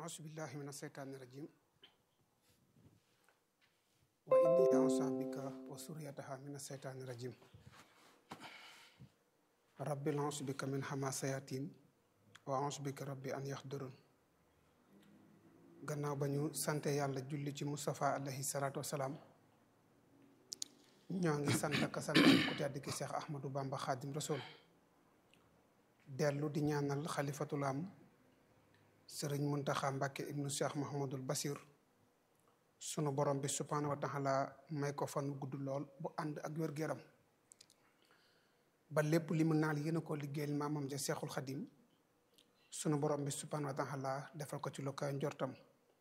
auzu billahi min asheytaani rajim wa inni auzu bika wa suriyataha min asheytaani rajim rabbi auzu bika min hamasayatin wa auzu bika rabbi an yaxdurun gannaaw ba ñu sante yàlla julli ci Moustapha alayhi salaatu wasalaam ñoo ngi sant ak sant ku tedd ki Cheikh Ahmadou Bamba Khadim Rasoul dellu di ñaanal xalifatul am sëriñ Muntaxa Mbàkke ibnu Cheikh Mahamadul Basir sunu borom bi subhaanahu wa taala may ko fan gudd lool bu ànd ak wér-gu-yaram ba lépp li mu naal yéen a ko liggéeyal maamam ja Seexul Xadim sunu borom bi subhaanahu wa taala defal ko ci lu koy njortam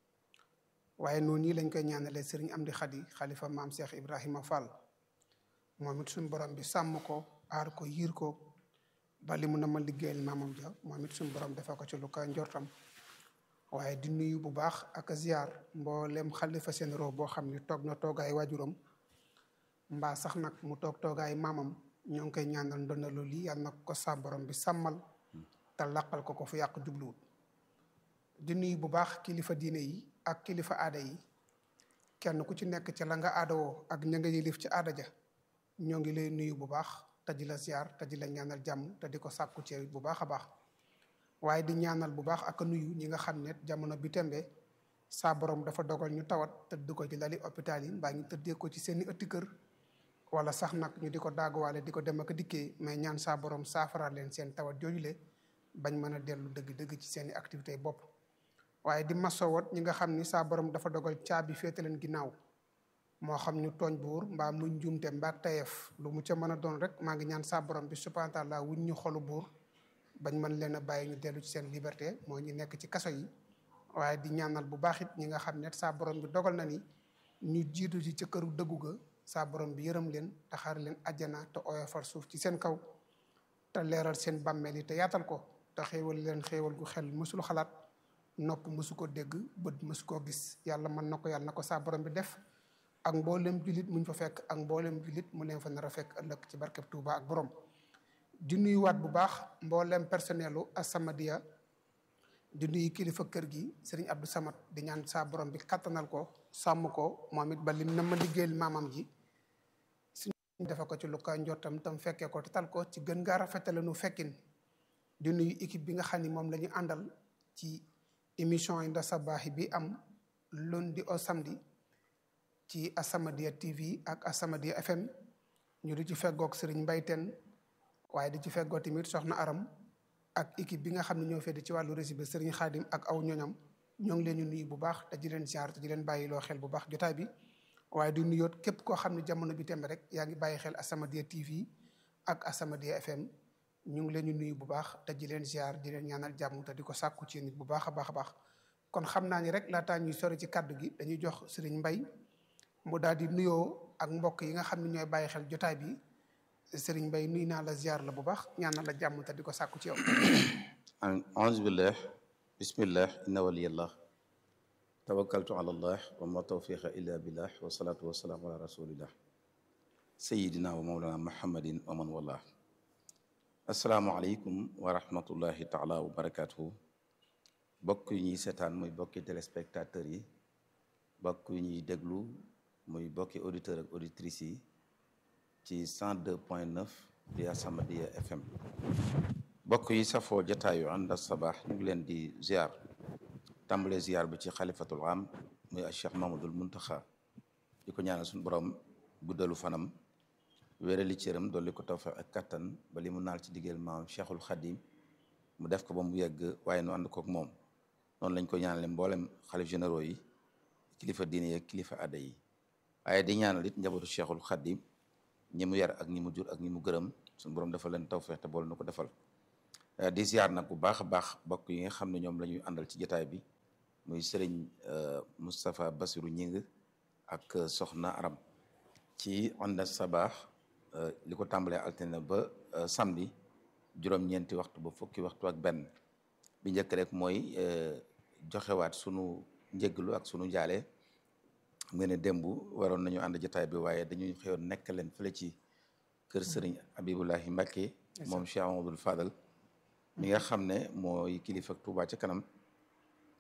waaye noonu yi lañ koy ñaanalee sëriñ Amdi Xadi xalifa maam Cheikh Ibrahima Fall moom it suñu borom bi sàmm ko aar ko yiir ko ba li mu na ma liggéeyal maamam ja moom it suñu borom defal ko ci lu koy njortam waaye di nuyu bu baax ak ziar mboolem xalifa seen roo boo xam ne toog na toogaay waajuram mbaa sax nag mu toog toogaay maamam ñoo ngi koy ñaanal ndonalu lii yàlla na ko sa borom bi sàmmal te laqal ko ko fu yàq jubluwut di nuyu bu baax kilifa diine yi ak kilifa aada yi kenn ku ci nekk ci la nga aadawoo ak ña nga yilif ci aada ja ñoo ngi lay nuyu bu baax te di la ziar te di la ñaanal jàmm te di ko sàkku ci bu baax a baax waaye di ñaanal bu baax ak nuyu ñi nga xam ne jamono bi tembe saa borom dafa dogal ñu tawat tëdd ko ci lali hôpital yi mbaa ñu tëddee ko ci seeni ëtti kër wala sax nag ñu di ko daaguwaale di ko dem ak dikkee mais ñaan saa borom saafara leen seen tawat joojule bañ mën a dellu dëgg-dëgg ci seeni activité bopp waaye di masowat ñi nga xam ni saa borom dafa dogal caabi féete leen ginnaaw moo xam ñu tooñ buur mbaa mu njuumte mbaa tayeef lu mu ca mën a doon rek maa ngi ñaan saa borom bi subhaanahu wa taala wuñ ñu xolu buur bañ mën leen a bàyyi ñu dellu ci seen liberté moo ñu nekk ci kaso yi waaye di ñaanal bu baax it ñi nga xam ne saa borom bi dogal na ni ñu jiitu ci ca këru dëggu ga saa borom bi yërëm leen te xaar leen àjjana te oyofal suuf ci seen kaw te leeral seen bàmmeel yi te yaatal ko te xéewal leen xéewal gu xel mësul xalaat nopp mësu ko dégg bët mësu koo gis yàlla mën na ko yàlla na ko saa borom bi def ak mboolem jullit muñ fa fekk ak mboolem jullit mu leen fa nar a fekk ëllëg ci barkeb Tuuba ak borom di nuyuwaat bu baax mboolem personnelu As-Samadiyya di nuyu kilifa kër gi sëriñ Abdou Samad di ñaan saa borom bi kattanal ko sàmm ko moom it ba lim na ma liggéeyal maamam ji suñu defe ko ci lu ko njottam tam fekkee ko te tal ko ci gën ngaa rafetale nu fekkin di nuyu équipe bi nga xam ni moom la ñu àndal ci émission yi nda sabaaxi bi am lundi au samedi ci As-Samadiyya TV ak As-Samadiyya FM ñu di ci feggoog sëriñ Mbayteen waaye di ci feggoo tamit soxna aram ak équipe bi nga xam ne ñoo feddi ci wàllu rési bi sëriñ xaadim ak aw ñoñam ñoo ngi leen di nuyu bu baax te di leen ziar te di leen bàyyi loo xel bu baax jotaay bi waaye di nuyoot képp koo xam ne jamono bi tembe rek yaa ngi bàyyi xel As-Samadiyya TV ak As-Samadiyya FM ñu ngi leen di nuyu bu baax te di leen ziar di leen ñaanal jàmm te di ko sàkku ci nit bu baax a baax a baax kon xam naa ni rek laataa ñuy sori ci kàddu gi dañuy jox sëriñ mbay mu daal di nuyoo ak mbokk yi nga xam ne ñooy bàyyi xel jotaay bi sëriñ Mbay nuy naa la ziar la bu baax ñaanal la jàmm te di ko sàkku ci yow auzu billah bismillah inna waliyallah tawakkaltu ala allah wa ma tawfiqa illa billah wa salatu wa salaamu ala rasulillah sayidina wa mawlana muhammadin wa man wallah assalaamu aleykum wa rahmatullahi taala wa barakatuhu bokk yu ñuy seetaan muy bokki téléspectateurs yi bokk yu ñuy déglu muy bokki auditeurs ak auditrices yi ci 102 point 9 di As-Samadiyya FM bokk yi safoo jataayu ànd ak sabaax ñu ngi leen di ziar tàmbale ziar bi ci xalifatul am muy Cheikh Mamadul Muntaxa di ko ñaanal suñu borom guddalu fanam wéerali cëram dolli ko tawfeex ak kattan ba li mu naal ci diggéel maam Cheikhul Xadim mu def ko ba mu yegg waaye nu ànd kook moom noonu lañ ko ñaanale mboolem xalif généraux yi kilifa diine yi kilifa aada yi waaye di ñaanal it njabootu Cheikhul Xadim ñi mu yar ak ñi mu jur ak ñi mu gërëm suñu borom dafa leen tawfeex te bool na ko defal di ziar nag bu baax a baax bokk yi nga xam ne ñoom la ñuy àndal ci jotaay bi muy sëriñ Moustapha Bassirou Ñing ak Soxna Aram ci ànd sabaax li ko tàmbalee altine ba samedi juróom-ñeenti waxtu ba fukki waxtu ak benn bi njëkk rek mooy joxewaat sunu njëglu ak sunu njaale nga ne démb waroon nañu ànd jotaay bi waaye dañuy xëyoon nekk leen fële ci kër sëriñ Abibulahi Mbacke moom Cheikh Amadou Fadal mi nga xam ne mooy kilifa Touba ca kanam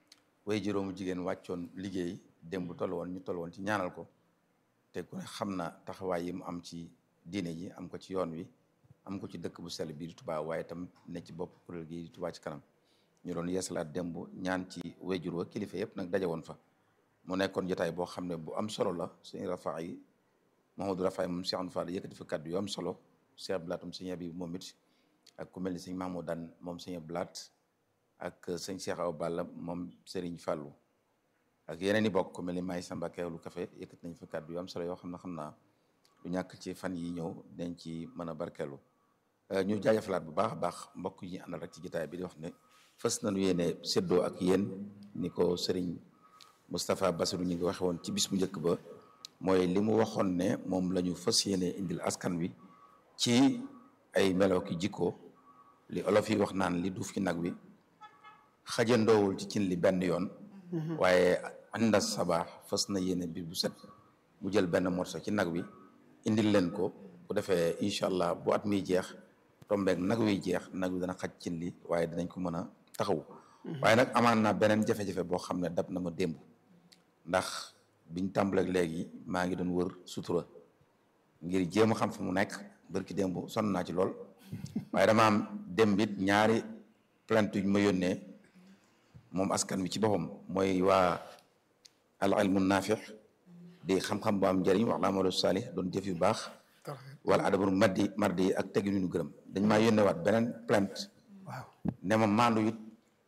way juróomu jigéen wàccoon liggéey démb toll woon ñu toll woon ci ñaanal ko te ku ne xam na taxawaay yi mu am ci diine ji am ko ci yoon wi am ko ci dëkk bu sell bii di Touba waaye tam ne ci bopp kuréel gi di Touba ci kanam ñu doon yeesalaat démb ñaan ci wayjur wa kilifa yëpp nag daje woon fa mu nekkoon jotaay boo xam ne bu am solo la suñu rafaa yi Mahamadou Rafaay moom Cheikh Anfal Fall yëkkati fa kàddu yu am solo Cheikh Blaatum sëñ bi moom it ak ku mel ni sëñ Mahmoud daan moom sëñ Blaat ak sëñ Cheikh Awa Balla moom Serigne Fallou ak yeneen i bokk ku mel ni Maay Samba Keewlu Café yëkkati nañ fa kàddu yu am solo yoo xam ne xam naa du ñàkk ci fan yi ñëw dañ ci mën a barkeelu ñu jaajëfalaat bu baax a baax mbokk yi àndal rek ci jotaay bi di wax ne fës nañu yéene séddoo ak yéen ni ko Serigne Moustapha Bassirou ñu ngi waxe woon ci bis bu njëkk ba mooy li mu waxoon ne moom la ñu fas yéene indil askan wi ci ay melo ki jikko li olof yi wax naan li duuf ci nag wi xajandoowul ci cin li benn yoon waaye ànda sabaax fas na yéene bi bu set mu jël benn morso ci nag wi indil leen ko bu defee incha allah bu at miy jeex tombeek nag wiy jeex nag wi dana xaj cin li waaye dinañ ko mën a taxaw waaye nag amaan naa beneen jafe-jafe boo xam ne dab na ma démb ndax biñ tàmbaleeg léegi maa ngi doon wër sutura ngir jéem a xam fu mu nekk bërki démb sonn naa ci lool waaye dama am démb it ñaari plainte yu ma yónnee moom askan wi ci boppam mooy waa al ilmu naafix di xam-xam bu am njëriñ wax la amalu salih doon jëf yu baax wala adabul maddi mardi ak tegi ñu gërëm dañ maa yónnee waat beneen plainte waaw ne ma maandu it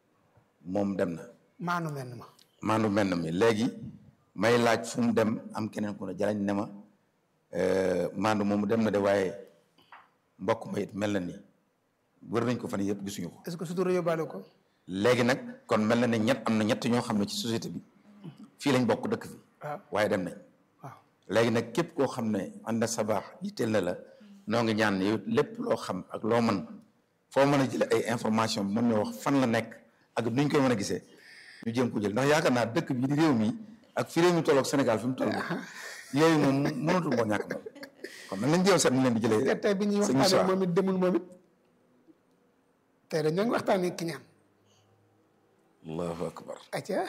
moom dem na maanu menn ma maandu mel na mi léegi may laaj fu mu dem am keneen ku ne jalañ ne ma maandu moomu dem na de waaye mbokk ma it mel na ni wër nañ ko fan yëpp gisuñu ko est-ce que sutura yóbbaale ko léegi nag kon mel na ne ñett am na ñett ñoo xam ne ci société bi fii lañ bokk dëkk fi waaw waaye dem nañ waaw léegi nag képp koo xam ne ànd sa baax yitteel na la noo ngi ñaan yow lépp loo xam ak loo mën foo mën a jële ay information mën na wax fan la nekk ak nuñ koy mën a gisee ñu jéem ko jël ndax yaakaar naa dëkk bi di réew mi ak fi réew mi tolloog Sénégal fi mu toll yooyu moom mënatul moo ñàkk moom kon nag nañ jéem seet ñu leen di te jëlee tey bi ñuy sëñ waxtaanee Moussa. moom it demul moom it tey dañoo ngi waxtaanee ki ñaan allahu akbar acca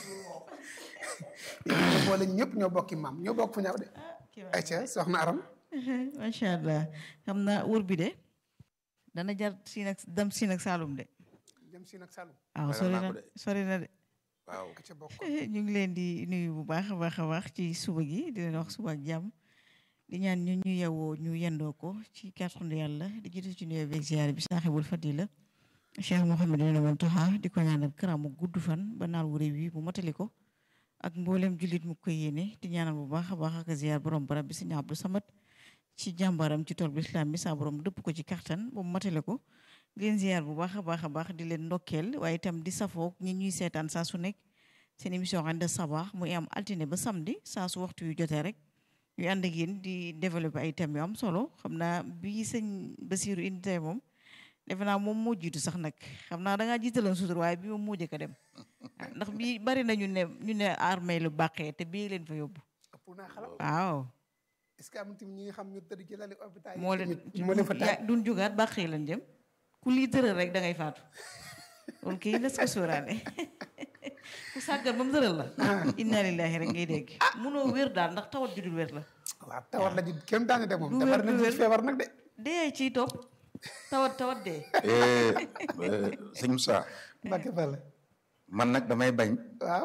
ñu boole ñëpp ñoo bokki maam ñoo bokk fu ñaaw de acca soxna aram macha allah xam naa wër bi de dana jar siin ak dem siin ak Saalum de jëm si nag Saloum waaw Ragal sori naa na ko de. sori na de waaw acca bokk ñu ngi leen di nuyu bu baax a baax a baax ci suba gi di leen wax suba ak jàmm di ñaan ñu ñu yewoo ñu yendoo ko ci kàttanu yàlla di jiitu ci nuyoo beeg ziyaare bi saaxibul fadila Cheikh Mouhamadou Mountakha di ko ñaanal karamu gudd fan ba naal wu réew yi bu motali ko ak mboolem jullit mu koy yéene di ñaanal bu baax a baax ak ziyaar borom barab bi Sëñ Abdou Samad ci jàmbaram ci tool bi islam bi saa borom dëpp ko ci kattan ba mu matale ko di leen ziyaar bu baax a baax a baax di leen ndokkeel waaye itam di safoog ñi ñuy seetaan saa su nekk seen émission Inde Sabah muy am altine ba samedi saa su waxtu yu jotee rek ñu ànd ak yéen di développer ay thèmes yu am solo xam naa bii sëñ Basiru indi tey moom defe naa moom moo jiitu sax nag xam naa da ngaa jiitaloon sutur waaye bi moom moo jëkk a dem ah, ndax bii bari na ñu ne ñu ne armée lu bàqee te bii leen fa yóbbu ëpp naa xalaat waaw est-ce que am tamit ñi nga xam ñu tëdd ci lali hôpital yi moo leen tamit moo leen fa taaj ya- duñ jugaat bàqee lañ jëm ku lii tëral rek da ngay faatu loolu kii las ko sóoraale ku sàggan ba mu tëral la inna lillahi rek ngay dégg munoo wér daal ndax tawat ju dul wér la waaw tawat la ji kenn daane de moom Du te wér, bari na du ci wér. feebar nag de dee ciy topp tawat tawat dee Eh, eh, sëñ Moussa Mbacke Fall man nag damay bañ waaw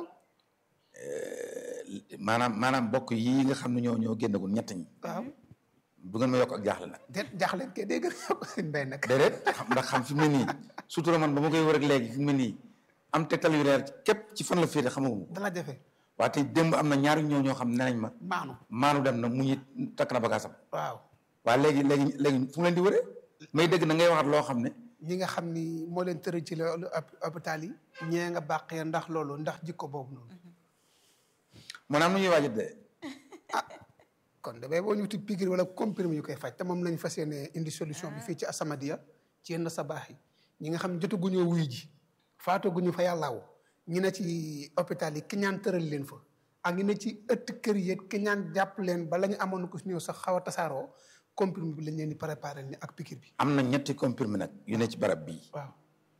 maanaam maanaam bokk yi nga xam ne ñoo ñoo génnagul ñett ñi waaw bu ngeen ma yokk ak jaaxle nag déet jaaxleen kay dégg nga ko seen mbay nag déedéet xam ndax xam fi mu ne nii surtout man ba ma koy wër ak léegi fi mu ne nii am tegtal yu leer képp ci fan la féete xamaguma ko dala jafe waaye tey démb am na ñaari ñoo ñoo xam ne nañ ma maanu maanu dem na mu ñi takk na bagaasam waaw waaye léegi léegi léegi fu mu leen di wëree may dégg na ngay waxat loo xam ne ñi nga xam ni moo leen tëral ci loolu hop- hôpital yi ñee nga bàqee ndax loolu ndax jikko boobu noonu maanaam nu ñuy waajat de kon damay boo ñu wuti piqûre wala comprimé yu koy faj te moom lañ fas yéene indi solution bi fii ci Asamadia ci yenn sa baax yi ñi nga xam ne jotaguñoo wuy ji faataguñu fa yàllaaw ñi ne ci hôpital yi ki ñaan tëral leen fa ak ñi ne ci ëtt kër yi ki ñaan jàpp leen ba la ñu amoon ko si ñëw sax xaw a tasaaroo comprimé bi lañ leen di préparé ni ak piqûre bi am na ñetti comprimé nag yu ne ci barab bii waaw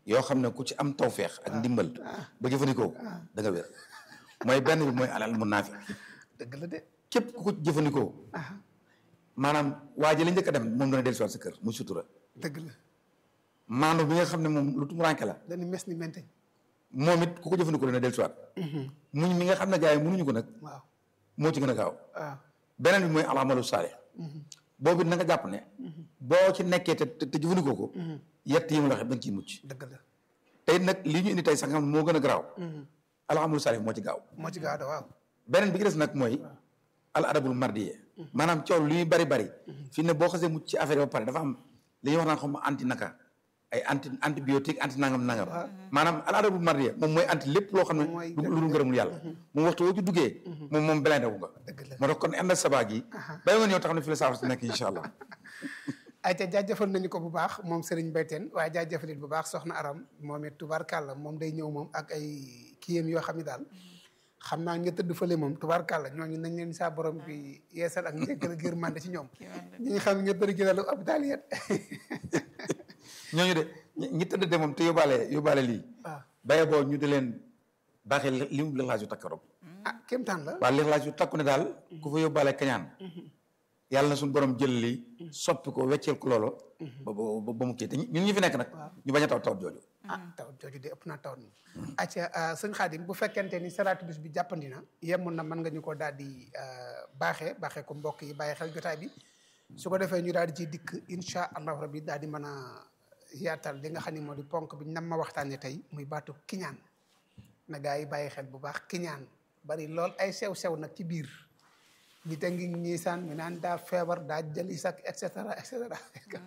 yoo xam ne ku ci am tawfeex ak ndimbal ba jëfandikoo da nga wér mooy benn bi mooy alal mun naafi dëgg la de képp ku ko jëfandikoo maanaam waa ji la njëkk a dem moom dana dellusiwaat sa kër muy sutura dëgg la maanu bi nga xam ne moom lu tumuranke la dañu mes ni mente moom it ku ko jëfandikoo dana dellusiwaat muñ mi nga xam ne gars yi mënuñu ko nag waaw moo ci gën a gaaw waaw beneen bi mooy alamalu saalih boobu it na nga jàpp ne boo ci nekkee te te te jëfandikoo ko yett yi mu la wax da nga ciy mucc dëgg la tey nag lii ñu indi tey sax nga xam ne moo gën a garaaw alamalu saalih moo ci gaaw moo ci gaaw da waaw beneen bi ci des nag mooy al adabul mardiye maanaam coow li ñuy bari bari fii ne boo xasee mucc ci affaire yi ba pare dafa am li ñuy wax naan xam ma anti naka ay anti antibiotique anti nangam nangam maanaam al adabul mardiye moom mooy anti lépp loo xam ne Mooy lu lu dul ngërëmul yàlla moom waxtu woo ci duggee moom moom belende wu nga dëgg la moo tax kon ànd ak sabaa gi bàyyi woon yow tax na fi la saafara si nekk incha allah ay te jaajëfal nañu ko bu baax moom Serigne Bayteen waaye jaajëfalit bu baax soxna Aram moom it tubaarkàlla moom day ñëw moom ak ay kiyam yoo xam ne daal xam naa nga tëdd fële moom tubaarkàlla ñooñu nañ leen saa borom bi yeesal ak njëkkal ak yërmande ci ñoom ñi nga xam ne nga tëdd ci lalu hôpital yet ñooñu de ñi ñi tëdd de moom te yóbbaale yóbbaale lii waaw baye boo ñu di leen baaxee li li mu lixlaas yu takkarob ah kéemtaan la waaw lixlaas yu takku ne daal ku fa yóbbaale kañaan yàlla na suñu borom jël lii soppi ko wecceel ko loolo ba ba ba mu kii te ñun ñi fi nekk nag ñu bañ a taw tawat jooju ah taw jooju de ëpp naa taw ni acca sëñ Xaadim bu fekkente ni salaatu bis bi jàppandi na yemoon na mën nga ñu ko daal di baaxee baaxee ko mbokk yi bàyyi xel jotaay bi su ko defee ñu daal di ciy dikk incha allahu rabbi daal di mën a yaatal li nga xam ne moo di ponk bi nam ma waxtaanee tey muy baatu kiñaan na gaa yi bàyyi xel bu baax kiñaan bari lool ay sew-sew nag ci biir nit a ngi ñii saan ñu naan daa feebar daa jëli sak et cetera et cetera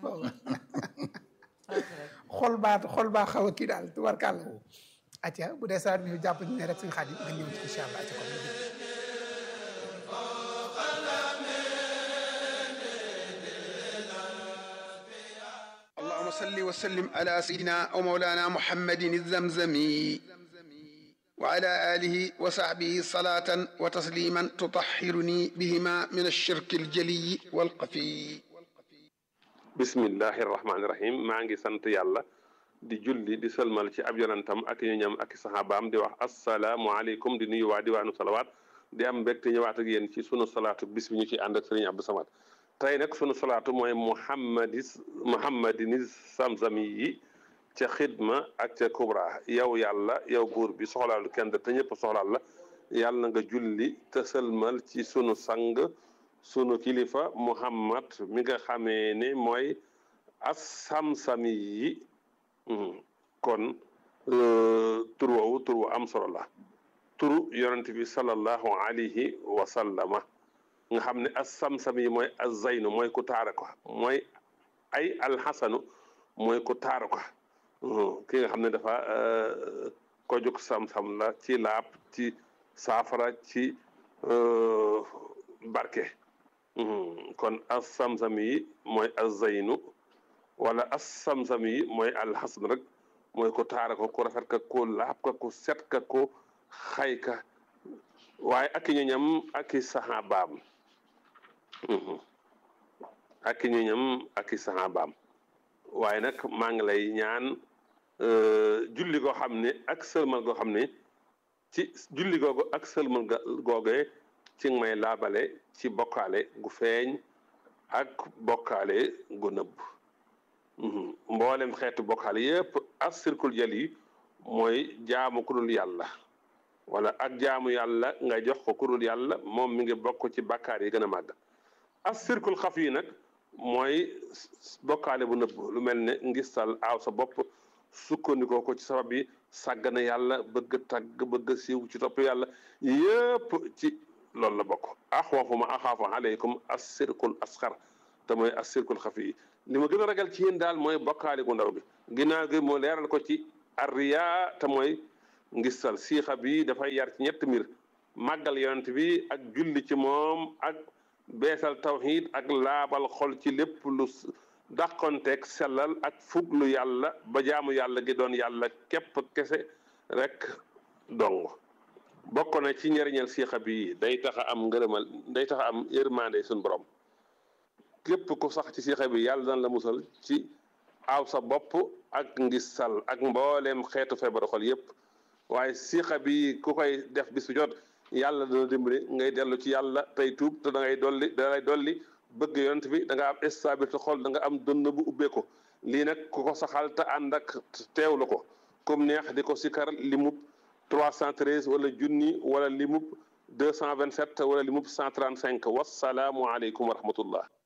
xol baa xol baa xaw a kii daal tubarkàlla acca bu dee salaat bi ñu jàpp ne rek suñu xaaj nga ñëw ci incha allah acca kon ñu déglu. اللهم صل وسلم على سيدنا ومولانا محمد الزمزمي وعلى آله وصحبه صلاة وتسليما تطهرني بهما من الشرك الجلي والقفي bismillahi rahmaani rahim maa ngi sant yàlla di julli di sëlmal ci ab yonentam ak ñu ñam ak saxaabaam di wax asalaamualeykum di nuyu waa diwaanu salawaat di am mbégte ñëwaat ak yéen ci sunu salaatu bis bi ñu ci ànd ak sëriñ Abdou Samad tey nag sunu salaatu mooy muhammadis muhammadini samsami yi ca xidma ak ca kubra yow yàlla yow buur bi soxlaalu kenn te ñëpp soxlaal la yàlla nga julli te sëlmal ci sunu sang sunu kilifa muhammad mi nga xamee ne mooy as-samsami yi kon tur woowu tur wu am solo la turu yonent bi sallallahu alayhi wa sallama nga xam ne as-samsami yi mooy az-zaynu mooy ku taara ko mooy ay alxasanu mooy ku taara ko ki nga xam ne dafa ko jóg sam-sam la ci laab ci saafara ci barke kon as-samsam yi mooy az-zaynu wala as-samsam yi mooy alxasan rek mooy ko taara ko ku rafet ka ku laab ka ku set ka ku xay ka waaye ak ñu ñam ak i saxaabaam ak ñu ñam ak i saxaabaam waaye nag maa ngi lay ñaan julli goo xam ne ak sëlmal goo xam ne ci julli googu ak sëlmal googee ci may laabale ci bokkaale gu feeñ ak bokkaale gu nëbb mboolem xeetu bokkaale yépp as sirkul jël yi mooy jaamu ku dul yàlla wala ak jaamu yàlla nga jox ko ku dul yàlla moom mi ngi bokk ci bakkaar yi gën a màgg as sirkul xaf yi nag mooy bokkaale bu nëbb lu mel ne ngistal aaw sa bopp sukkandikoo ko ci sabab yi sàggana yàlla bëgg tagg bëgg siiw ci topp yàlla yépp ci loolu la bokk axwafu ma axaafu aleykum assirkul asxar te mooy assirkul xafi yi li ma gën a ragal ci yéen daal mooy bokkaale gu ndaw bi ginnaaw gi moo leeral ko ci arriya te mooy ngistal siixa bi dafay yar ci ñett mbir màggal yonent bi ak julli ci moom ak beesal tawxiid ak laabal xol ci lépp lu dàqonteeg sellal ak fuglu yàlla ba jaamu yàlla gi doon yàlla képp kese rek dong bokk na ci njëriñal siixa bi day tax a am ngërëmal day tax a am yërmande suñu borom képp ku sax ci siixa bi yàlla daan la musal ci aaw sa bopp ak ngisal ak mbooleem xeetu feebaru xol yépp waaye siqa bi ku koy def bis bu jot yàlla dana dimbali ngay dellu ci yàlla tey tuub te da ngay dolli da ngay dolli bëgg yonent bi da nga am stabilité xol da nga am dënn bu ubbeeku lii nag ku ko saxal te ànd ak teewlu ko comme neex di ko sikar limub 313 wala junni wala limub 227 wala limub 135 wasalaamu aleykum wa rahmatullah